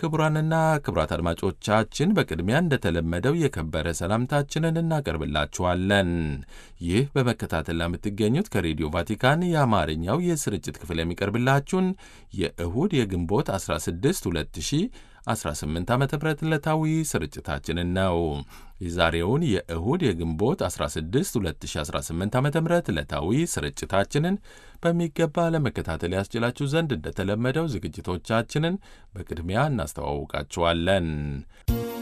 ክቡራንና ክቡራት አድማጮቻችን በቅድሚያ እንደተለመደው የከበረ ሰላምታችንን እናቀርብላችኋለን። ይህ በመከታተል ለምትገኙት ከሬዲዮ ቫቲካን የአማርኛው የስርጭት ክፍል የሚቀርብላችሁን የእሁድ የግንቦት 16 2018 ዓ ም ዕለታዊ ስርጭታችንን ነው። የዛሬውን የእሁድ የግንቦት 16 2018 ዓ ም ዕለታዊ ስርጭታችንን በሚገባ ለመከታተል ያስችላችሁ ዘንድ እንደተለመደው ዝግጅቶቻችንን በቅድሚያ እናስተዋውቃችኋለን።